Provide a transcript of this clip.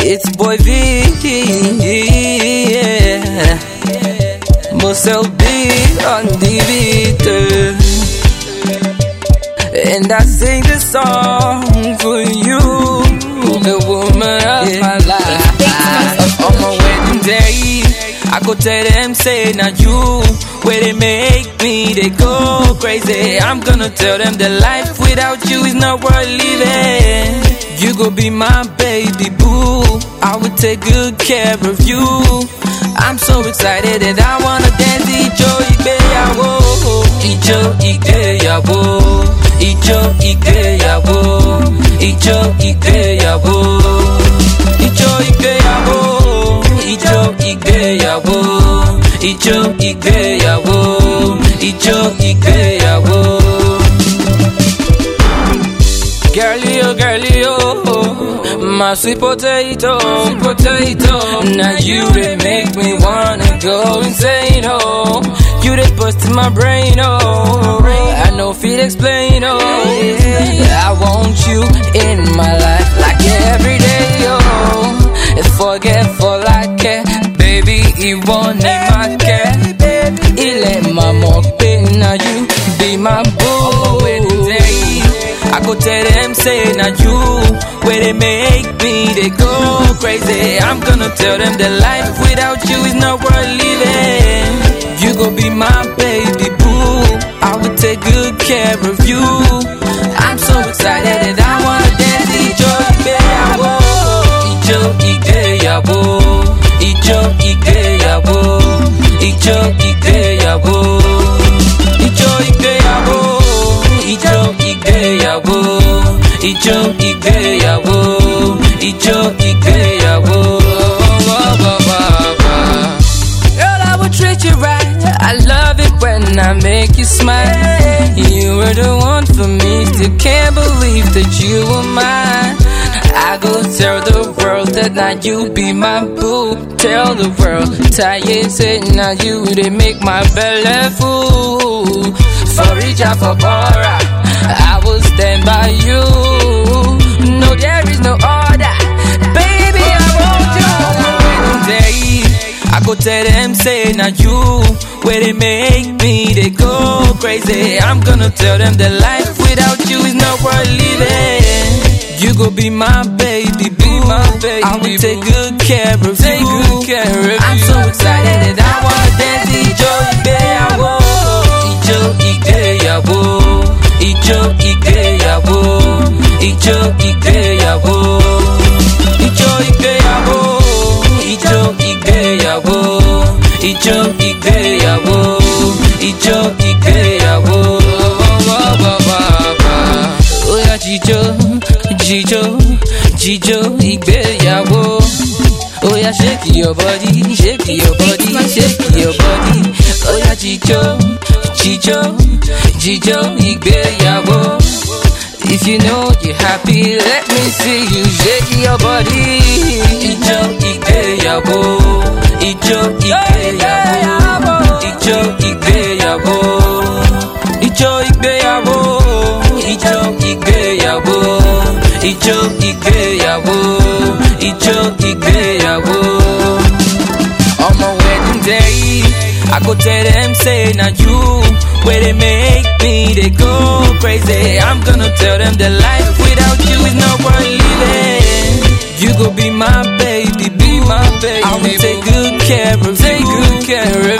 It's boy V, yeah. Muscle B on the beat. And I sing this song for you, the woman of my life. On my wedding day, I go tell them, say, now you, where they make me, they go crazy. I'm gonna tell them that life without you is not worth living. You go be my baby boo. I will take good care of you. I'm so excited that I wanna dance Ijo ìgbéyàwó Ijo ìgbéyàwó Ijo ìgbéyàwó Ijo ìgbéyàwó Ijo ìgbéyàwó Ijo ìgbéyàwó Ijo ìgbéyàwó Ijo ìgbéyàwó. Girlie, oh, girlie, oh, my sweet potato, sweet potato. Now you they make me wanna go insane, oh. You they bust in my brain, oh. I know feel explain, oh. I want you in my life like every day, oh. Forgetful I care, baby, it won't need my care. It let my more pain, now you be my boo. day. I go tell them, say, now you, where they make me, they go crazy. I'm gonna tell them that life without you is not worth living. You go be my baby boo. I will take good care of you. I'm so excited that I wanna dance. Ijo ìgbéyàwó, Ijo ìgbéyàwó, Ijo ìgbéyàwó, Ijo ìgbéyàwó, Ijo ìgbéyàwó, Ijo ìgbéyàwó, Ijo ìgbéyàwó, Ijo ìgbéyàwó. Girl, I will treat you right. I love it when I make you smile. You were the one for me. Still can't believe that you were mine. I go tell the world that now you be my boo. Tell the world, tired say now you they make my belly full. For Rija, for Bora, I will stand by you. No, there is no other. Baby, I want you on my wedding day. I go tell them, say, now you, where they make me, they go crazy. I'm gonna tell them that life without you is not worth living. You go be my baby, be my baby. I will take good care of take you. Good care of I'm so excited that I wanna dance. Ijo ìgbéyàwó, Ijo ìgbéyàwó, Ijo ìgbéyàwó, Ijo ìgbéyàwó, Ijo ìgbéyàwó, Ijo ìgbéyàwó, Ijo ìgbéyàwó, Ijo ìgbéyàwó. Oya jíjó, jíjó, jíjó ìgbéyàwó. Oya shake your body, shake your body, shake your body. Oya jíjó, jíjó, jíjó ìgbéyàwó. If you know you're happy, let me see you shake your body. Ijó ìgbéyàwó, ijó ìgbéyàwó, ijó ìgbéyàwó, ijó ìgbéyàwó, ijó ìgbéyàwó, ijó ìgbéyàwó, ijó ìgbéyàwó. On my wedding day, I go tell them, say, now you, where they make me, they go crazy. I'm gonna tell them that life without you is not worth living. You go be my baby, be my baby. I will take good care of take you. good care of